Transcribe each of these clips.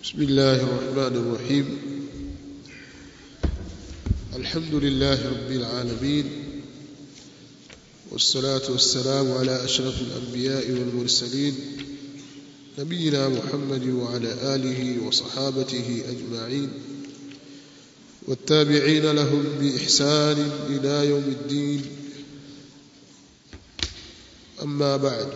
بسم الله الرحمن الرحيم الحمد لله رب العالمين والصلاة والسلام على أشرف الأنبياء والمرسلين نبينا محمد وعلى آله وصحابته أجمعين والتابعين لهم بإحسان إلى يوم الدين أما بعد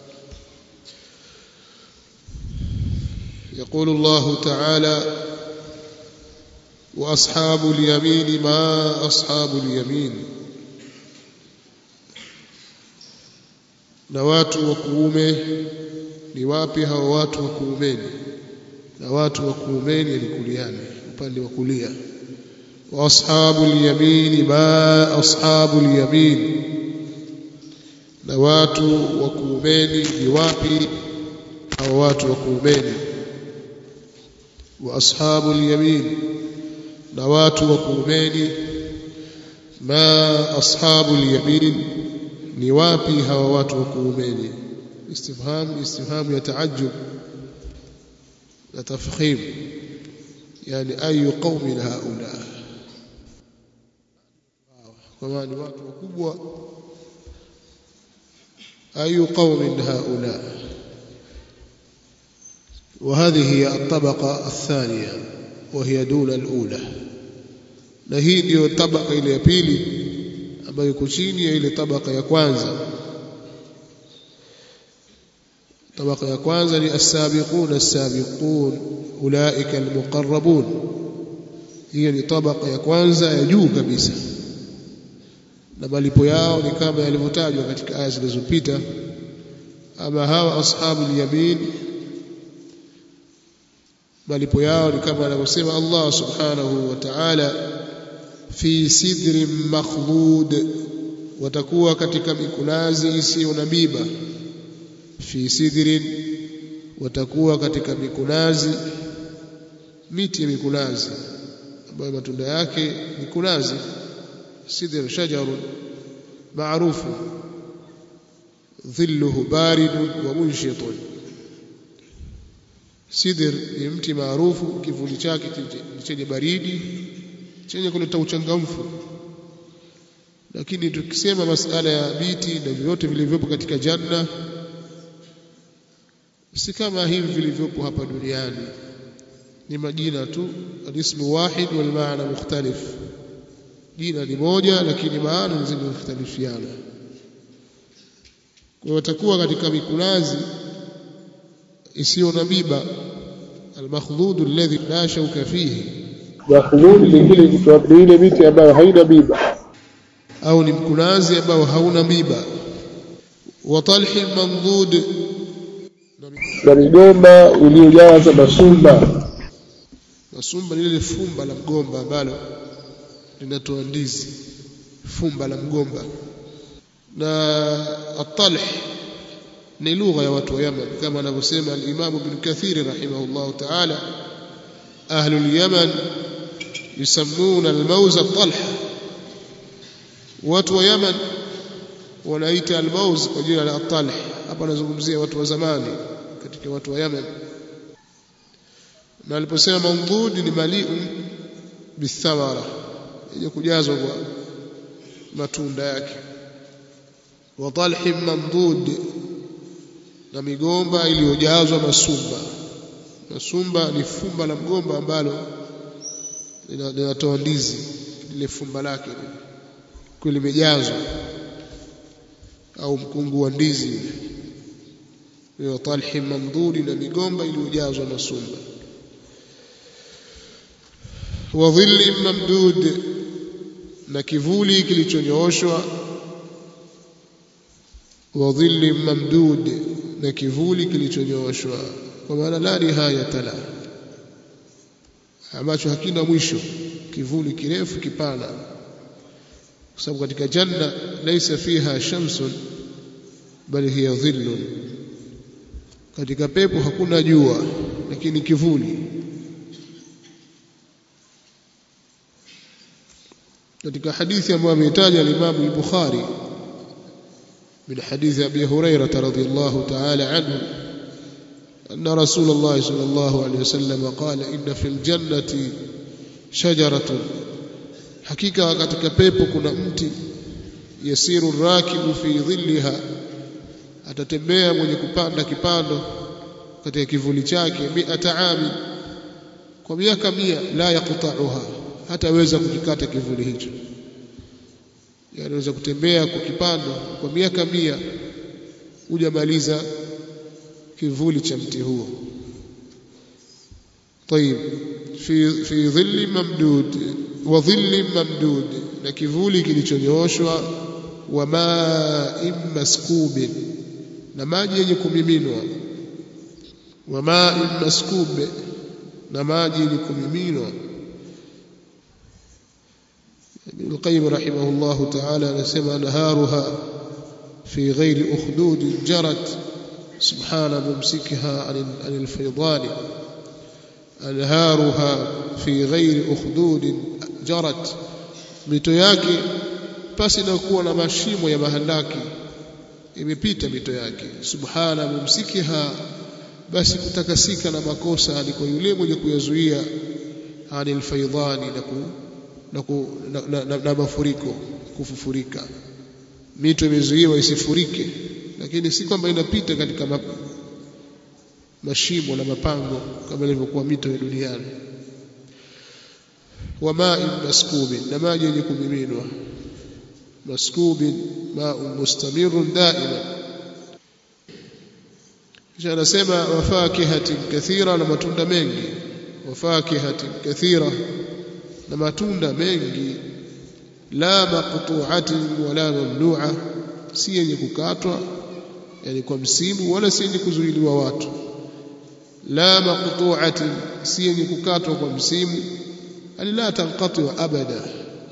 يقول الله تعالى وأصحاب اليمين ما أصحاب اليمين na watu wa kuume ni wapi hao watu wa kuumeni na watu wa kuumeni ni kuliani upande wa kulia wa ashabul yamin ma ashabul yamin na watu wa kuumeni ni wapi hao watu wa kuumeni wa ashabul yamin na watu wa kuumeni ma ashabul yamin ni wapi hawa watu wa kuumeni istifham istifham ya taajjub na tafkhim yani ayu qaumin haula kwa maana ni watu wakubwa ayu qaumin haula وهذه هي الطبقة الثانية وهي دون الأولى na hii ndio tabaka ile ya pili ambayo iko chini ya ile tabaka ya kwanza tabaka ya kwanza ni as-sabiqun as-sabiqun ulaika al-muqarrabun hiyo ni tabaka ya kwanza ya juu kabisa na malipo yao ni kama yalivyotajwa katika aya zilizopita ama hawa ashabul yamin malipo yao ni kama anavyosema Allah subhanahu wa ta'ala fi sidrin makhdud watakuwa katika mikunazi isiyo na miba fi sidrin watakuwa katika mikunazi miti ya mikunazi ambayo matunda yake mikunazi sidr shajarun maarufu dhilluhu baridun wa munshitun sidr ni mti maarufu kivuli chake chenye baridi chenye kuleta uchangamfu lakini tukisema masala ya biti na vyote vilivyopo katika janna si kama hivi vilivyopo hapa duniani ni majina tu alismu wahid wal maana mukhtalif jina ni moja lakini maana zinazokhtalifiana kwa watakuwa katika mikunazi isiyo na miba almakhdud alladhi la shauka fihi makhdud lingine ni ile miti ambayo haina miba au ni mkunazi ambao hauna miba wa talhi mamdud na migomba iliyojaza masumba masumba ni lile fumba la mgomba ambalo linatoa ndizi fumba la mgomba na atalh ni lugha ya watu wa Yaman kama anavyosema al-Imam Ibn Kathir rahimahullah ta'ala ahlul Yaman yusammuna al-mawz at-talh watu wa Yaman wanaita al-mawz kwa jina la at-talh hapa nazungumzia watu wa zamani katika watu wa Yaman na aliposema mamdud ni mali'un bithamara yenye kujazwa kwa matunda yake wa talhin mamdud na migomba iliyojazwa masumba masumba ni fumba la mgomba ambalo linatoa ndizi lile fumba lake kwa limejazwa au mkungu wa ndizi ile talhi mamdudi na migomba iliyojazwa masumba wa dhilli mamdud na kivuli kilichonyooshwa wa dhilli mamdud na kivuli kilichonyooshwa kwa maana la nihayata la ambacho hakina mwisho kivuli kirefu kipana kwa sababu katika janna laysa fiha shamsun bali hiya dhillun katika pepo hakuna jua lakini kivuli katika hadithi ambayo ameitaja al-Imam al-Bukhari من حديث أبي هريرة رضي الله تعالى عنه أن رسول الله صلى الله عليه وسلم قال إن في الجنة شجرة حقيقة katika pepo kuna mti yasiru rakibu fi dhilliha atatembea mwenye kupanda kipando katika kivuli chake miata ami kwa miaka mia la yaqta'uha hataweza kukikata kivuli hicho anaweza kutembea kwa kipando kwa miaka mia hujamaliza kivuli cha mti huo طيب في في ظل ممدود وظل ممدود na kivuli kilichonyooshwa wa ma'in maskubin na maji yenye kumiminwa wa ma'in maskub na maji yenye kumiminwa Ibn Qayyim rahimahullah ta'ala anasema naharuha fi ghairi ukhdud jarat subhana mumsikha anil faydani anharuha fi ghairi ukhdud jarat mito yake pasi na kuwa na mashimo ya mahandaki imepita mito yake subhana mumsikiha basi kutakasika na makosa aliko yule mwenye kuyazuia anil faydani na ku, na, ku, na, na, na, na mafuriko kufufurika mito imezuiwa isifurike lakini si kwamba inapita katika ma, mashimo na mapango kama ilivyokuwa mito ya duniani wa ma'in maskubin na maji yenye kumiminwa maskubin ma'un mustamirun daima kisha anasema wafakihatin kathira na matunda mengi wafakihatin kathira na matunda mengi la maqtu'atin wala mamnu'a si yenye kukatwa yani kwa msimu wala si yenye kuzuiliwa watu la maqtu'atin si yenye kukatwa kwa msimu ali la tanqati abada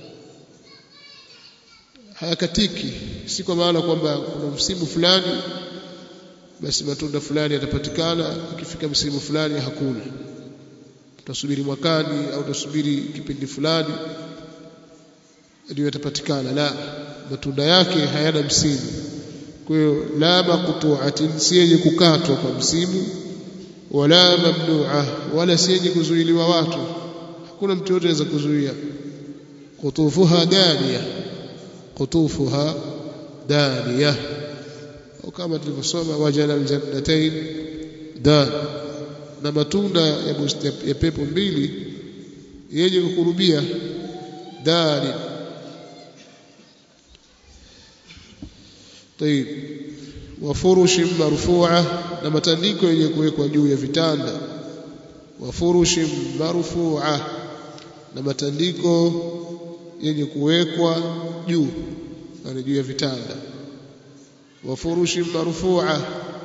hayakatiki si kwa maana kwamba kuna msimu fulani basi matunda fulani yatapatikana ikifika msimu fulani hakuna tutasubiri mwakani au tutasubiri kipindi fulani ndio yatapatikana la matunda yake hayana msimu kwa hiyo la maqtu'atin si yenye kukatwa kwa msimu wala mamnu'a wala si yenye kuzuiliwa watu hakuna mtu yote anaweza kuzuia qutufuha daniya qutufuha daniya au kama tulivyosoma wajana aljannatain dan na matunda ya, ya pepo mbili yenye kukurubia dani طيب وفرش مرفوعه na matandiko yenye kuwekwa juu ya vitanda wafurushi marfu'a na matandiko yenye kuwekwa juu yani juu ya vitanda wafurushi marfu'a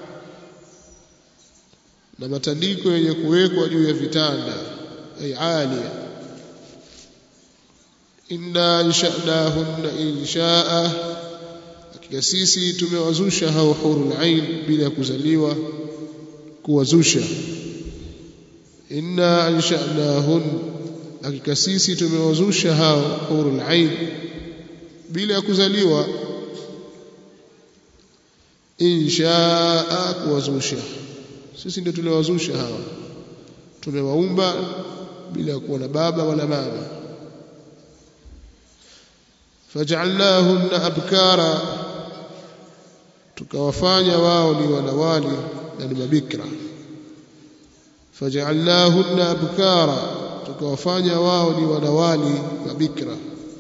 na matandiko yenye kuwekwa juu ya vitanda ay alia inna ansha'nahunna insha'a hakika sisi tumewazusha hao hurul ain bila kuzaliwa kuwazusha inna ansha'nahun hakika sisi tumewazusha hao hurul ain bila kuzaliwa inshaa kuwazusha sisi ndio tuliwazusha hawa tumewaumba bila kuwa na baba wala mama faj'alnahunna abkara tukawafanya wao ni wanawali na ni mabikra faj'alnahunna abkara tukawafanya wao ni wanawali mabikra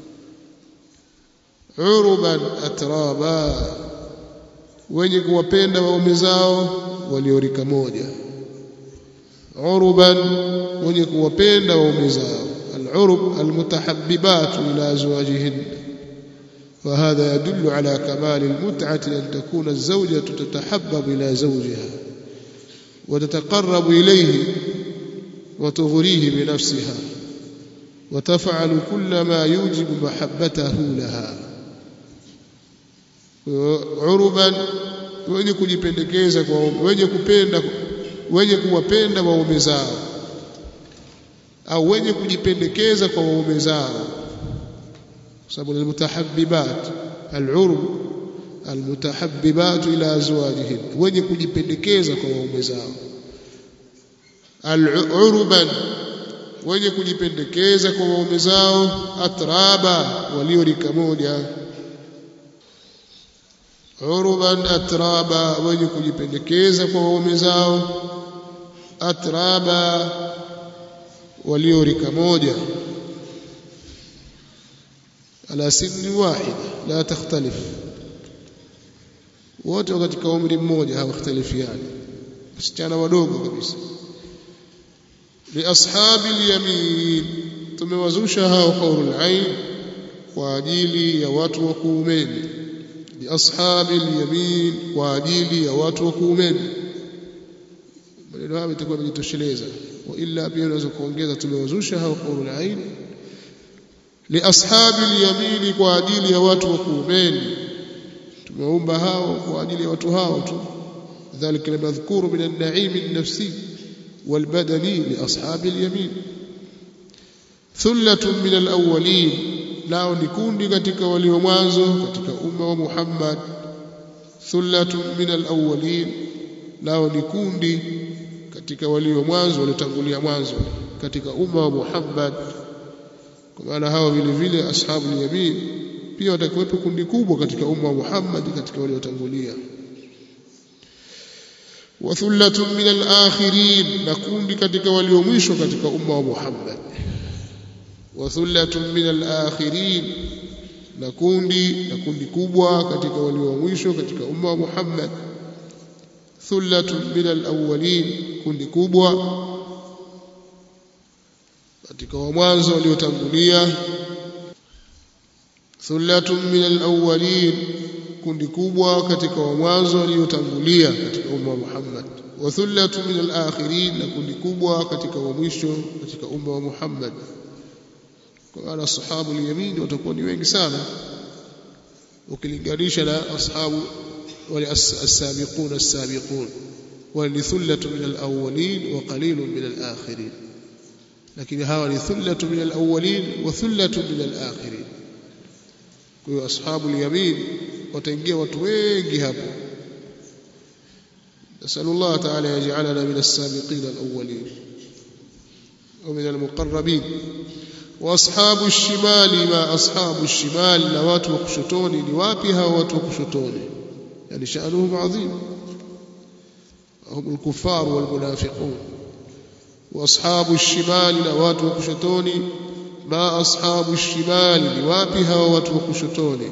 uruban atraba wenye kuwapenda waume zao waliorika moja uruban wenye kuwapenda waume zao العرب المتحببات إلى أزواجهن وهذا يدل على كمال المتعة أن تكون الزوجة تتحبب إلى زوجها وتتقرب إليه وتغريه بنفسها وتفعل كل ما يوجب محبته لها عربا wenye kujipendekeza kwa wenye kupenda wenye kuwapenda waume zao au wenye kujipendekeza kwa waume zao sababu almutahabbibat alurb almutahabbibat ila azwajihin wenye kujipendekeza kwa waume zao al-urban wenye kujipendekeza kwa waume zao atraba walio rika moja urban atraba wenye kujipendekeza kwa waume zao atraba walio rika moja ala sinni wahida la takhtalif wote katika umri mmoja hawakhtalifiani wasichana wadogo kabisa liashabi alyamin tumewazusha hao haurul ain kwa ajili ya watu wa kuumeni liashabi alyamin kwa ajili ya watu wa kuumeni maneno hayo itakuwa imejitosheleza wa illa pia unaweza kuongeza tumewazusha hao haurul ain liashabi alyamin kwa ajili ya watu wa kuumeni tumeumba hao kwa ajili ya watu hao tu ذلك المذكور من النعيم النفسي والبدني لأصحاب اليمين ثلة من الأولين nao ni kundi katika walio mwanzo katika umma wa Muhammad thullatun min alawwalin nao ni kundi katika walio mwanzo waliotangulia mwanzo katika umma wa Muhammad kwa maana hawa vile vile ashabul yamin pia watakuwepo kundi kubwa katika umma wa Muhammad katika waliotangulia wa thullatun min al-akhirin na kundi katika walio mwisho katika umma wa Muhammad wa thullatun min al-akhirin na kundi na kundi kubwa katika walio mwisho katika umma wa Muhammad thullatun min al-awwalin kundi kubwa katika wa mwanzo waliotangulia thullatun min al-awwalin kundi kubwa katika wa mwanzo waliotangulia katika umma wa Muhammad wa thullatu min al-akhirin na kundi kubwa katika wa mwisho katika umma wa Muhammad kwa maana ashabu al-yamin watakuwa ni wengi sana ukilinganisha na ashabu wale as-sabiqun as-sabiqun wa ni thullatu min al-awwalin wa qalilun min al-akhirin lakini hawa ni thullatu min al-awwalin wa thullatu min al-akhirin kwa hiyo ashabu al-yamin wataingia watu wengi hapo نسأل الله تعالى يجعلنا من السابقين الأولين ومن المقربين واصحاب الشمال ما اصحاب الشمال na watu wa kushotoni ni wapi hao watu wa kushotoni yani sha'nuhum adhim هم الكفار والمنافقون واصحاب الشمال na watu wa kushotoni ma ashabu الشمال ni wapi hao watu wa kushotoni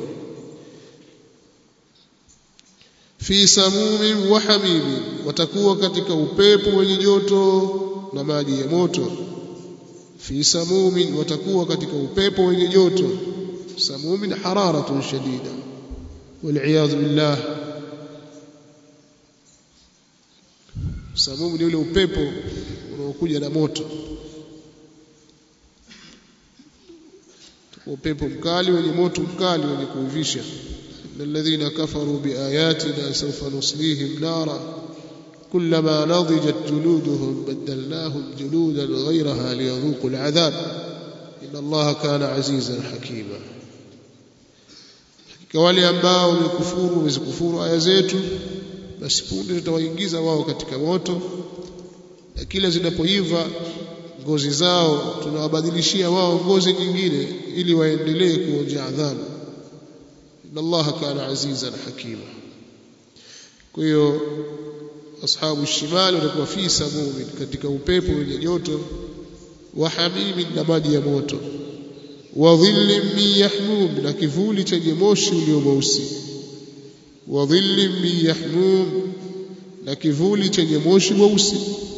fi samumin wa hamimin watakuwa katika upepo wenye joto na maji ya moto fi samumin watakuwa katika upepo wenye joto samumin hararatun shadida waliyadhu billah samum ni ule upepo unaokuja na moto upepo mkali wenye moto mkali wenye kuivisha الذين كفروا بآياتنا سوف نصليهم نارا كلما نضجت جلودهم بدلناهم جلودا غيرها ليذوقوا العذاب إن الله كان عزيزا حكيما kwa wale ambao wamekufuru wamezikufuru aya zetu basi punde tutawaingiza wao katika moto na kila zinapoiva ngozi zao tunawabadilishia wao ngozi nyingine ili waendelee kuonja adhabu inna allaha kana azizan hakima kwa hiyo ashabu shimali watakuwa fi samumin katika upepo wenye joto wa hamimin na maji ya moto wa dhillin min yahmum na kivuli chenye moshi ulio mweusi wa dhillin min yahmum na kivuli chenye moshi mweusi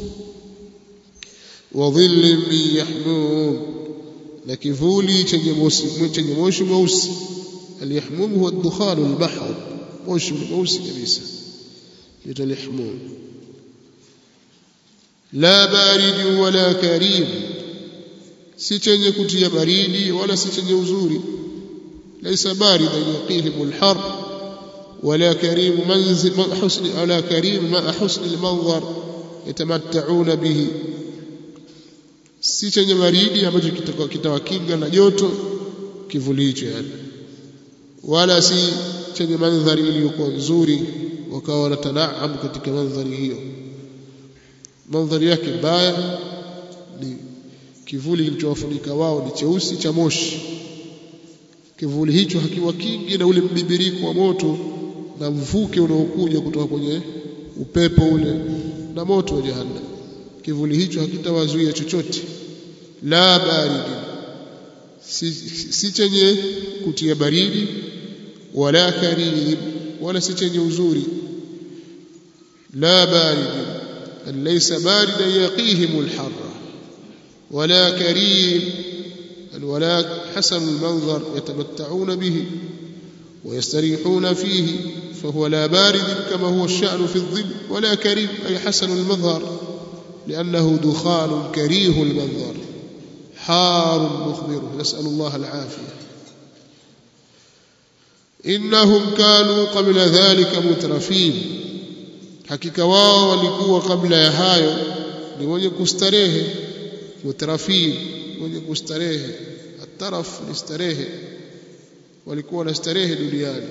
wa dhillin min yahmum na kivuli chenye moshi chenye moshi mweusi اليحموم هو الدخان المحض موش موسي كبيسة يتو اليحموم لا بارد ولا كريم si chenye kutia baridi wala si chenye uzuri laysa baridan yuqihim alhar wala karim manzil husni wala karim ma husni almanzar yatamatta'una bihi si chenye baridi ambacho kitawakinga na joto kivuli hicho yani wala si chenye mandhari iliyokuwa nzuri wakawa wanatanaam katika mandhari hiyo mandhari yake mbaya ni kivuli kilichowafunika wao ni cheusi cha moshi kivuli hicho hakiwa kingi na ule mbibiriko wa moto na mvuke unaokuja kutoka kwenye upepo ule na moto wa jahannam kivuli hicho hakitawazuia chochote la baridi si, si chenye kutia baridi wala karim wala si chenye uzuri la baridi laysa baridan yaqihim alharra wala karim ولا حسن المنظر يتمتعون به ويستريحون فيه فهو لا بارد كما هو الشأن في الظل ولا كريم أي حسن المظهر لأنه دخان كريه المنظر حار مخبر نسأل الله العافية إنهم كانوا قبل ذلك مترفين hakika wao walikuwa kabla ya hayo ni wenye kustarehe mutrafin wenye kustarehe ataraf ni starehe walikuwa na starehe duniani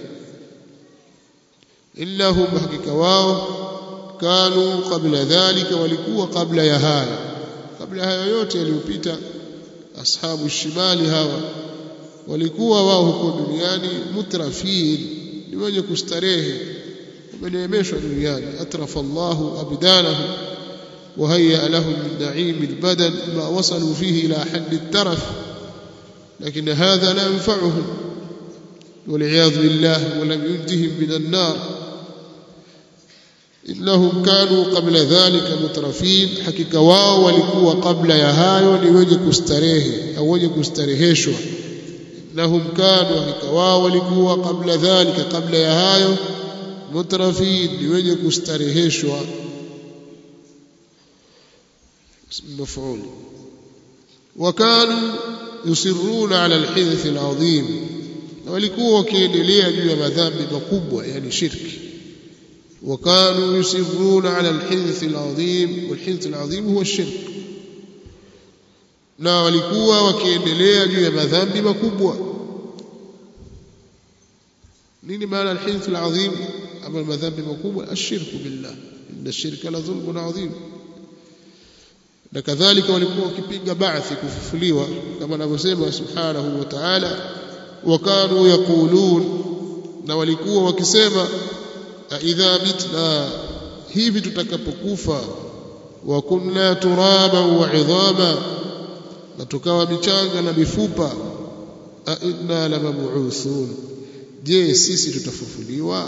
innahum hakika wao kanu qabla dhalika walikuwa kabla ya haya kabla hayo yote yaliyopita ashabu shimali hawa walikuwa wao huko duniani mutrafin ni wenye kustarehe wameneemeshwa duniani atrafa Allahu abdanahum وهيأ لهم من نعيم البدن ما وصلوا فيه إلى حد الترف لكن هذا لا ينفعهم والعياذ بالله ولم ينجهم من النار إنهم كانوا قبل ذلك مترفين حقيقة واو walikuwa kabla ya hayo ni wenye kustarehe au wenye kustareheshwa innahum kanu hakika wao walikuwa kabla dhalika kabla ya hayo mutrafin ni wenye kustareheshwa مفعول وكانوا يصرون على الحدث العظيم walikuwa wakiendelea juu ya madhambi makubwa yani shirki وكانوا يصرون على الحدث العظيم والحدث العظيم هو الشرك na walikuwa wakiendelea juu ya madhambi makubwa nini maana alhidth alazim ama madhambi makubwa ashirku billah inna ash-shirka la dhulmun adhim na kadhalika walikuwa wakipinga ba'thi kufufuliwa kama anavyosema subhanahu wa ta'ala wakanu yaqulun na walikuwa wakisema idha mitna hivi tutakapokufa wa kunna turaban wa idhama na tukawa michanga na mifupa a inna lamab'uthun je sisi tutafufuliwa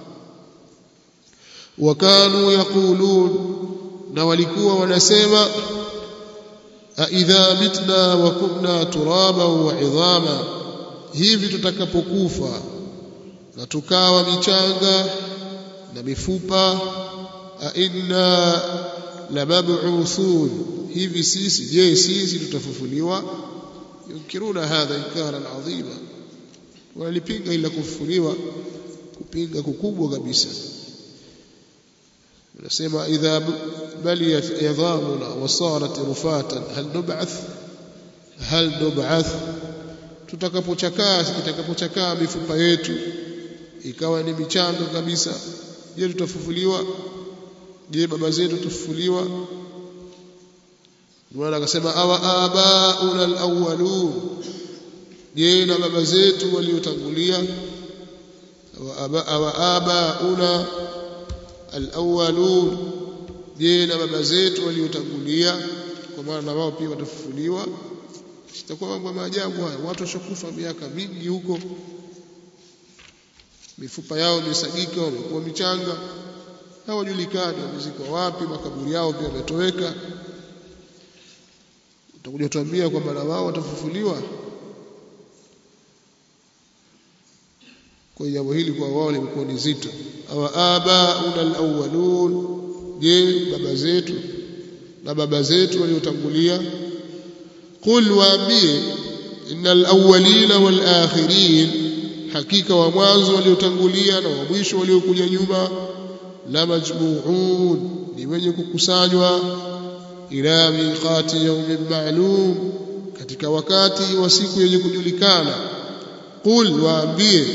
wakanu yaqulun na walikuwa wanasema aidha mitna wa kunna turaba wa idhama hivi tutakapokufa na tukawa michanga na mifupa a inna lamab'uthun hivi sisi je sisi tutafufuliwa yunkiruna hadha inkara adhima walipinga ila kufufuliwa kupinga kukubwa kabisa nasema idha baliyat idhamuna wa sarat rufatan hal nub'ath hal nub'ath tutakapochakaa itakapochakaa mifupa yetu ikawa ni michanga kabisa je tutafufuliwa je baba zetu tufufuliwa Bwana akasema awa abauna alawwalun je na baba zetu waliotangulia awa abauna alawwalun je na baba zetu waliotangulia kwa maana na wao pia watafufuliwa itakuwa mambo ya maajabu haya watu washakufa miaka mingi huko mifupa yao imesagika wamekuwa michanga hawajulikani wamezikwa wapi makaburi yao pia yametoweka utakuja tuambia kwamba na wao watafufuliwa kwa jambo hili kwa wao limekuwa ni zito awa abauna alawwalun je baba zetu na baba zetu waliotangulia qul waambie innal awwalina wal akhirin hakika wa mwanzo waliotangulia na wa mwisho waliokuja nyuma la majmu'un ni wenye kukusanywa ila miqati yawmin ma'lum katika wakati wa siku yenye kujulikana qul waambie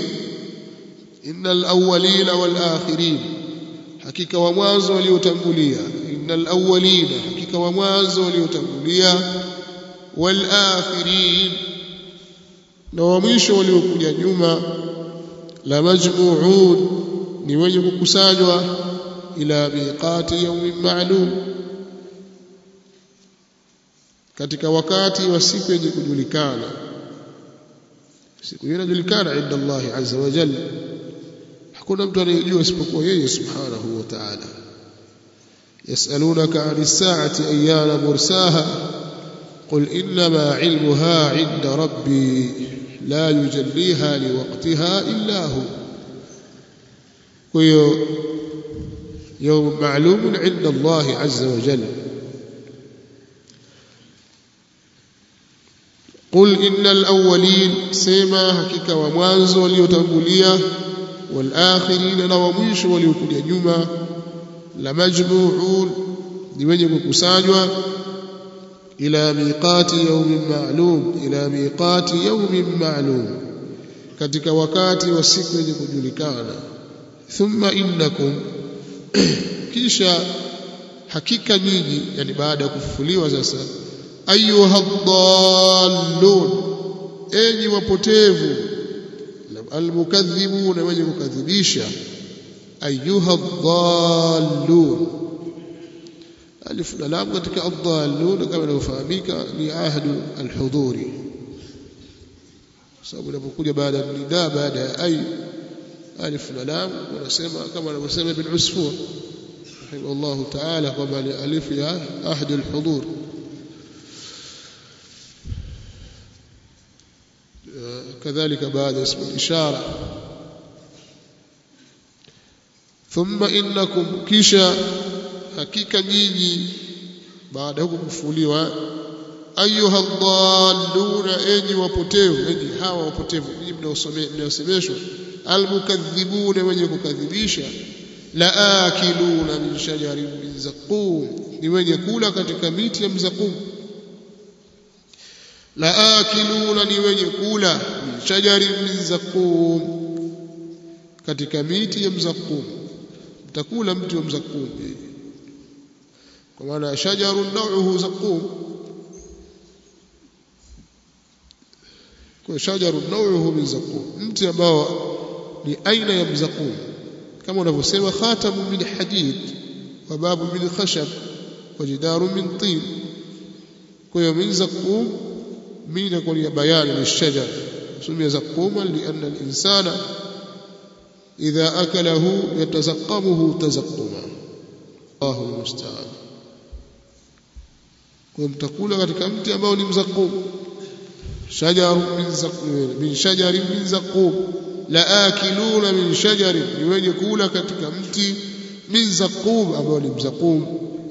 innal awwalina wal akhirin hakika wa mwanzo waliotangulia innal awwalina hakika wa mwanzo waliotangulia wal akhirin na wa mwisho waliokuja nyuma la majmu'un ni wenye kukusanywa ila miqati yawmin ma'lum katika wakati wa siku yenye kujulikana siku hiyo inajulikana inda Allah azza wa jalla hakuna mtu anayejua isipokuwa yeye subhanahu wa ta'ala yasalunaka 'ani as-sa'ati ayyana mursaha qul innama 'ilmuha 'inda rabbi la yujalliha liwaqtiha illa hu kwa hiyo يوم معلوم عند الله عز وجل قل إن الأولين سيما حقيقة ومانزو وليتنبوليا والآخرين نوميش وليكوليا نيوما لمجموعون لمن كسانوا إلى ميقات يوم معلوم إلى ميقات يوم معلوم katika wakati wa siku yenye kujulikana thumma innakum kisha hakika nyinyi yani baada ya kufufuliwa sasa ayuha dhallun enyi wapotevu almukadhibuna wenye kukadhibisha ayuha dhallun alif na lam katika adhallun kama inavyofahamika ni ahdu alhudhuri sababu inapokuja baada ya nidaa baada ya ay alif na lam wanasema kama anavyosema ibn usfur رحمه الله تعالى قبل ألف يا أحد الحضور كذلك بعد اسم الإشارة ثم إنكم كيشا حقيقة نيني بعد حكم كفوليوا أيها الضالون أني وبوتيو أني هاوا وبوتيو mnaosemeshwa almukaththibuna wenye kukadhibisha laakiluna min shajarin min zaqum ni wenye kula katika miti ya mzaqum laakiluna ni wenye kula min shajarin min zaqum katika miti ya mzaqum mtakula mti wa mzaqum kwa maana shajarun nauhu zaqum kwa shajarun nauhu min zaqum mti ambao ni aina ya mzaqum kama unavyosema khatamu min hadid wa babu min khashab wa jidaru min tin kwa hiyo min zaqum min kwa ya bayani lishajar sumia zaquma lianna al-insana idha akalahu yatazaqqamuhu tazaqquma Allahu musta'an kwa mtakula katika mti ambao ni mzaqum shajaru min zaqum min shajarin min zaqum laakiluna min shajarin ni wenye kula katika mti min zaqum ambao ni mzaqum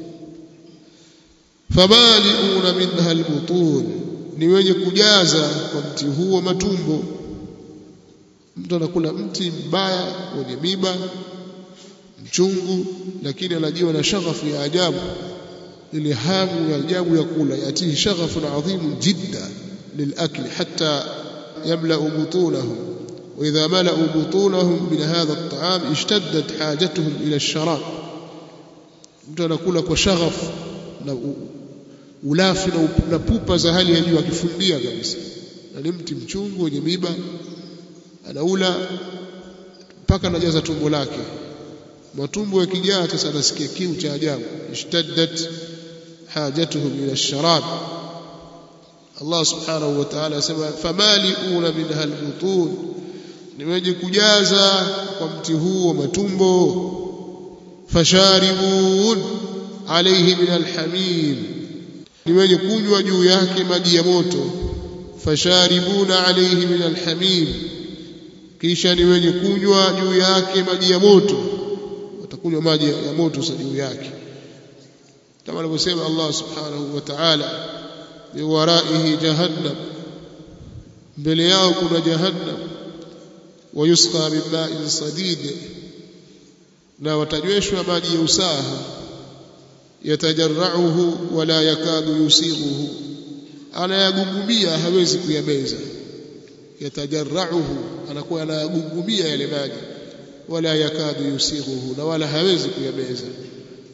famaliuna minha albutun ni wenye kujaza kwa mti huo matumbo mtu anakula mti mbaya wenye miba mchungu lakini anajiwa na shaghafu ya ajabu ile hamu ya ajabu ya kula yatihi shaghafun adhimun jidda lilakli hatta yamla butunahum وإذا ملأوا بطونهم من هذا الطعام اشتدت حاجتهم إلى الشراب mtu anakula kwa shaghaf na ulafi na pupa za hali ya juu akifundia kabisa na ni mti mchungu wenye miba anaula mpaka anajaza tumbo lake matumbo yakijaa sasa anasikia kiu cha ajabu ishtaddat hajatuhum ila sharab Allah subhanahu wa ta'ala asema famaliuna minha albutun ni wenye kujaza kwa mti huo matumbo fasharibun alayhi min alhamim ni wenye kunywa juu yake maji ya moto fasharibuna alayhi min alhamim kisha ni wenye kunywa juu yake maji ya moto watakunywa maji ya moto sa juu yake kama alivyosema Allah subhanahu wa ta'ala biwaraihi jahannam mbele yao kuna jahannam wayusqa min ma'in sadid na watanyweshwa maji ya usaha yatajarrauhu wala yakadu yusighuhu anayagungumia hawezi kuyameza yatajarrauhu anakuwa anayagungumia yale maji wala yakadu yusighuhu na wala hawezi kuyameza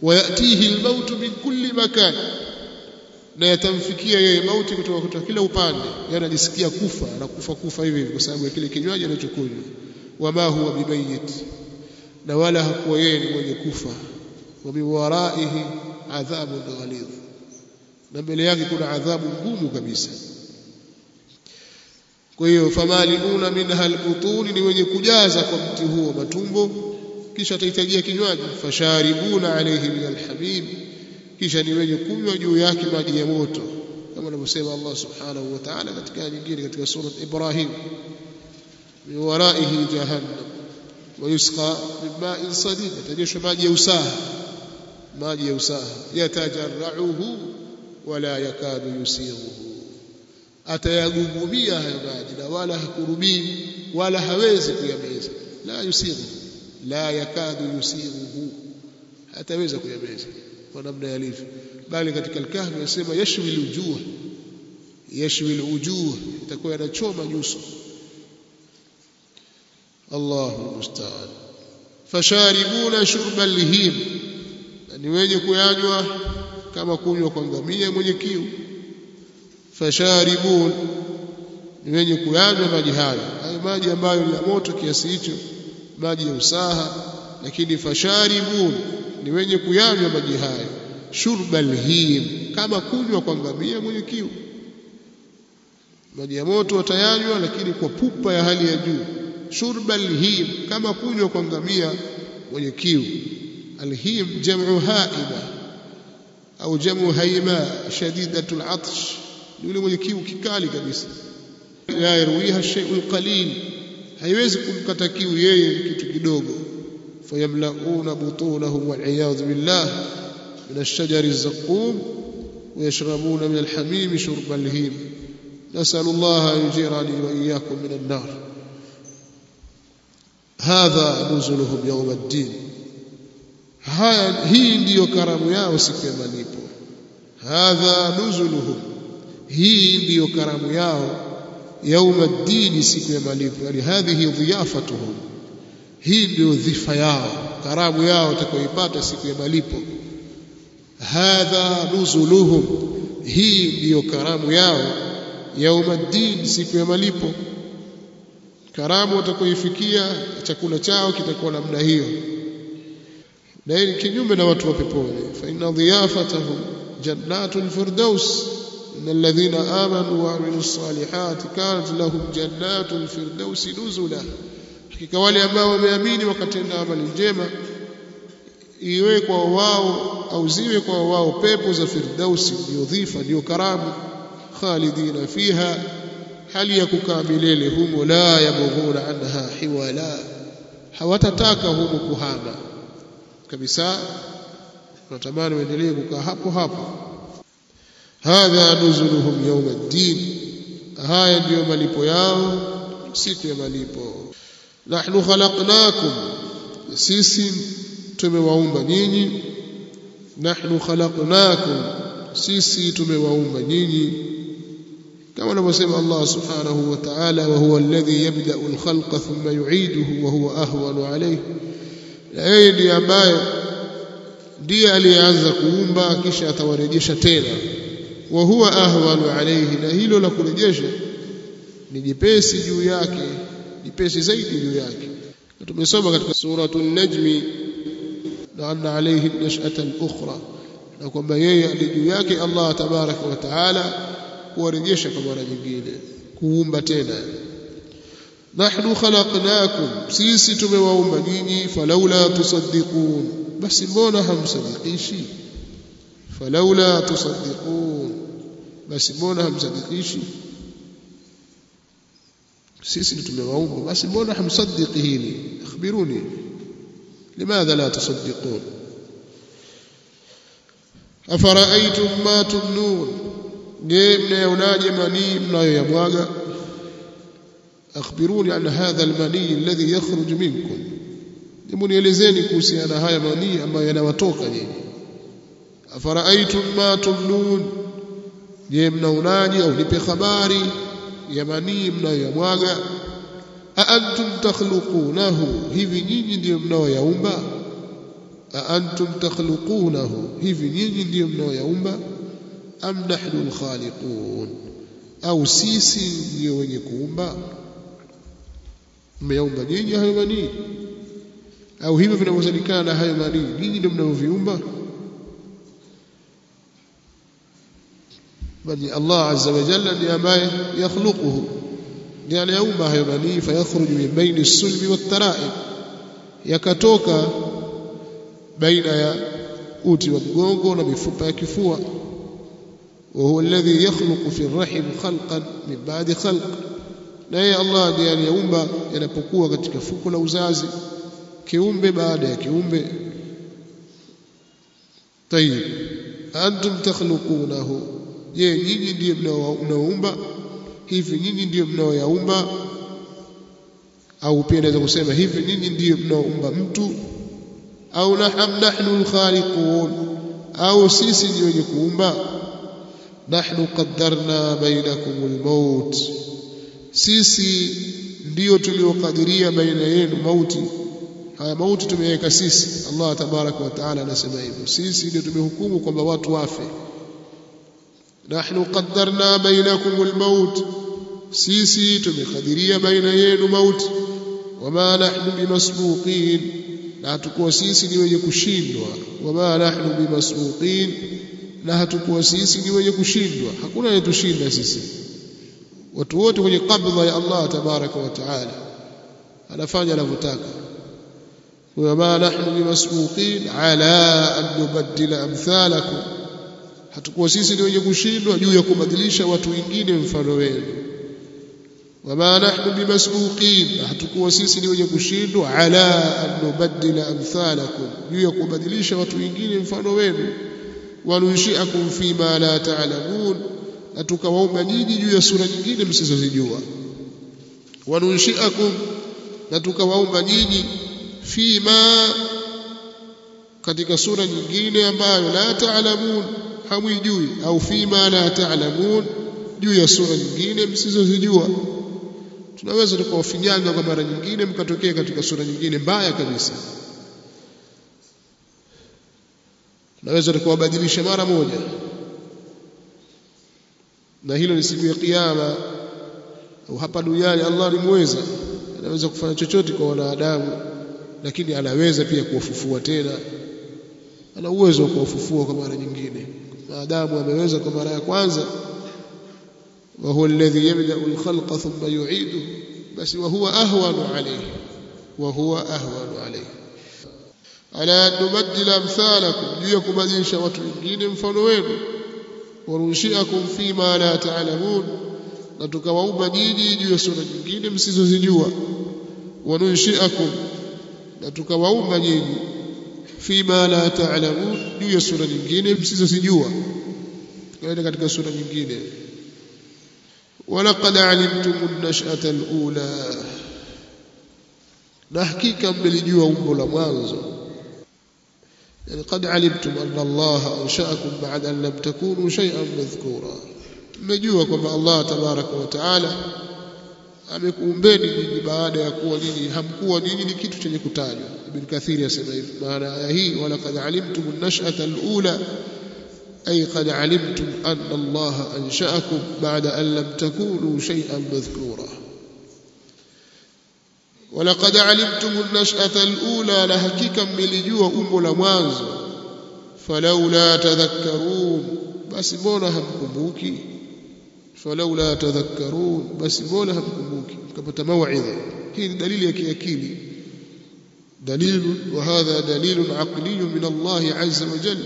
wayatihi almautu min kulli makan na yatamfikia yeye mauti kutoka kutoka kila upande yani anajisikia kufa anakufa kufa hivi hivi kwa sababu ya kile kinywaji anachokunywa wama huwa bimayit na wala hakuwa yeye ni mwenye kufa wa min waraihi adhabun ghalidh na mbele yake kuna adhabu ngumu kabisa kwa hiyo famaliuna minha albutuni ni wenye kujaza kwa mti huo matumbo kisha atahitajia kinywaji fasharibuna alayhi min alhamim kisha ni wenye kunywa juu yake maji ya moto kama anavyosema Allah subhanahu wa ta'ala katika nyingine katika sura Ibrahim min waraihi jahannam ويسقى من ماء صديد يتجيش maji ya usaha maji ya usaha yatajarrauhu wala yakadu yusighuhu atayagugumia hayo maji na wala hakurubii wala hawezi kuyameza la yusighu la yakadu yusighuhu hataweza kuyameza kwa namna yalivyo bali katika al-kahfi yasema yashwi al-wujuh yashwi al-wujuh itakuwa yanachoma nyuso Allahu musta'an fasharibuna shurba al-him ni wenye kuyanywa kama kunywa kwa ngamia mwenye kiu fasharibun ni wenye kuyanywa maji hayo hayo maji ambayo ni ya moto kiasi hicho maji ya usaha lakini fasharibun ni wenye kuyanywa maji hayo shurba al-him kama kunywa kwa ngamia mwenye kiu maji ya moto watayanywa lakini kwa pupa ya hali ya juu shurba al-him kama kunywa kwa ngamia mwenye kiu al-him jam'u haima au jamu haima shadidatul atsh yule mwenye kiu kikali kabisa la yarwiha shay'ul qalil haiwezi kumkata kiu yeye kitu kidogo fayamlauna butunahum wal iyad billah min ash-shajari az-zaqum ويشربون من الحميم شرب الهيم نسأل الله أن يجيرني وإياكم من النار هذا نزلهم يوم الدين haya hii ndiyo karamu yao siku ya malipo hadha nuzuluhum hii ndiyo karamu yao yauma dini siku ya malipo yani hadhihi dhiyafatuhum hii ndiyo dhifa yao karamu yao watakayoipata siku ya malipo hadha nuzuluhum hii ndiyo karamu yao yauma dini siku ya malipo karamu watakayoifikia chakula chao kitakuwa namna hiyo na hii ni kinyume na watu wa peponi fa inna dhiyafatahum jannatul firdaus إن الذين آمنوا وعملوا الصالحات كانت لهم جنات الفردوس نزلا hakika wale ambao wameamini wakatenda amali njema iwe kwa wao au ziwe kwa wao pepo za firdausi ndio dhifa ndio karamu khalidina fiha hali ya kukaa milele humo la yabghuna anha hiwala hawatataka humo kuhama kabisa wanatamani waendelee kukaa hapo hapo hadha nuzuluhum yawm ad-din haya ndiyo malipo yao siku ya malipo nahnu khalaqnakum sisi tumewaumba nyinyi nahnu khalaqnakum sisi tumewaumba nyinyi kama anavyosema Allah subhanahu wa ta'ala wa huwa alladhi yabda'u al-khalqa thumma yu'iduhu wa huwa ahwanu alayhi na yeye ndiye ambaye ndiye aliyeanza kuumba kisha atawarejesha tena wa huwa ahwanu alayhi na hilo la kurejesha ni jepesi juu yake jepesi zaidi juu yake tumesoma katika suratu an-najmi na anna alayhi nash'ata al-ukhra na kwamba yeye ali juu yake Allah tabaraka wa taala kuwarejesha kwa mara nyingine kuumba tena nahnu khalaqnakum sisi tumewaumba nyinyi falaula tusaddiqun basi mbona hamsadiqishi falaula tusaddiqun basi mbona hamsadiqishi sisi tumewaumba basi mbona hamsaddiqi hili akhbiruni limadha la tusaddiqun afara'aytum ma tumnun je mnayonaje manii mnayoyamwaga akhbiruni an hadha almani alladhi yakhruj minkum hebu nielezeni kuhusiana haya manii ambayo yanawatoka nyinyi afara'aytum ma tumnun je mnaonaje au nipe habari ya manii mnayoyamwaga a antum takhluqunahu hivi nyinyi ndio mnaoyaumba أأنتم تخلقونه hivi nyinyi ndio mnaoyaumba am nahnu alkhaliqun au sisi ndio wenye kuumba mmeyaumba nyinyi hayo manii au hivyo vinavyozalikana na hayo manii nyinyi ndio mnavyoviumba bali Allah azza wa jalla ndiye ambaye yakhluquhu ndiye anayaumba hayo manii fayakhruju min baini as-sulbi wat-tara'ib yakatoka baina ya uti wa mgongo na mifupa ya kifua وهو الذي يخلق في الرحم خلقا من بعد خلق na yeye Allah ndiye aliyeumba yanapokuwa katika fuko la uzazi kiumbe baada ya kiumbe tayib antum takhluqunahu je nyinyi ndiye mnaoumba hivi nyinyi ndiye mnaoyaumba au pia naweza kusema hivi nyinyi ndiye mnaoumba mtu au nahnu alkhaliqun au sisi ndio wenye kuumba nahnu qaddarna bainakum almaut sisi ndio tuliokadiria baina yenu mauti haya mauti tumeweka sisi Allah tabaraka wa taala anasema hivyo sisi ndio tumehukumu kwamba watu wafe nahnu qaddarna bainakum almaut sisi tumekadiria baina yenu mauti wama nahnu bimasbuqin na hatukuwa sisi ni wenye kushindwa wama nahnu bimasbuqin na hatukuwa sisi ni wenye kushindwa hakuna anayetushinda sisi watu wote kwenye kabla ya Allah tabaraka wa taala anafanya anavyotaka wama nahnu bimasbuqin ala an nubaddila amthalakum hatukuwa sisi ni wenye kushindwa juu ya kubadilisha watu wengine mfano wenu wama nahnu bimasbuqin hatukuwa sisi ni wenye kushindwa ala an nubaddila amthalakum juu ya kubadilisha watu wengine mfano wenu wanunshiakum fima la ta'lamun na tukawaumba nyinyi juu ya sura nyingine msizozijua wanunshiakum na tukawaumba nyinyi fima katika sura nyingine ambayo la ta'lamun hamwijui au fima la ta'lamun juu ya sura nyingine msizozijua tunaweza tukawafinyanga kwa mara nyingine mkatokea katika sura nyingine mbaya kabisa naweza tukawabadilisha mara moja na hilo ni siku ya kiyama au hapa duniani Allah ni mweza anaweza kufanya chochote kwa wanadamu lakini anaweza pia kuwafufua tena ana uwezo wa kuwafufua kwa mara nyingine maadamu ameweza kwa mara ya kwanza wa huwa alladhi yabda al-khalqa thumma yu'idu basi wa huwa ahwanu alayhi wa huwa ahwanu alayhi ala nubaddila amthalakum juu ya kubadilisha watu wengine mfano wenu warunshiakum fima la ta'lamun na tukawaumba nyinyi juu ya sura nyingine msizozijua wanunshiakum na tukawaumba nyinyi fima la ta'lamun juu ya sura nyingine msizozijua tukaenda katika sura nyingine ولقد علمتم النشأة الأولى na hakika mlijua umbo la mwanzo يعني قد علمتم أن الله أنشأكم بعد أن لم تكونوا شيئا مذكورا mmejua kwamba Allah tabaraka wa taala amekuumbeni nyinyi baada ya kuwa nyinyi hamkuwa nyinyi ni kitu chenye kutajwa Ibn Kathir asema hivi maana aya hii walaqad alimtum an-nash'ata al-ula ay qad alimtum anna Allah ansha'akum ba'da an lam takunu shay'an madhkura ولقد علمتم النشأة الأولى لحقيقة ملجوا أم لمانز فلولا تذكرون بس mbona hamkumbuki فلولا تذكرون بس mbona hamkumbuki mkapata mauidha hii ni dalili ya kiakili دليل وهذا دليل عقلي من الله عز وجل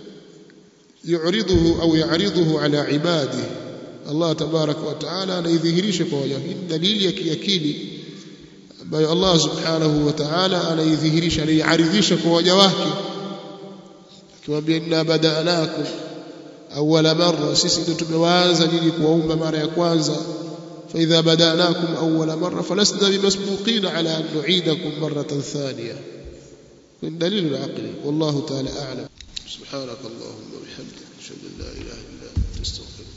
يعرضه أو يعرضه على عباده الله تبارك وتعالى anaidhihirisha kwa waja hii dalili ya kiakili ambayo Allah subhanahu wa ta'ala anaidhihirisha anaiaridhisha kwa waja wake akiwaambia inna bada'nakum awwala marra sisi ndio tumewaanza nyinyi kuwaumba mara ya kwanza فإذا بدأناكم أول مرة فلسنا بمسبوقين على أن نعيدكم مرة ثانية من دليل العقل والله تعالى أعلم سبحانك اللهم وبحمدك أشهد أن لا إله إلا أنت أستغفرك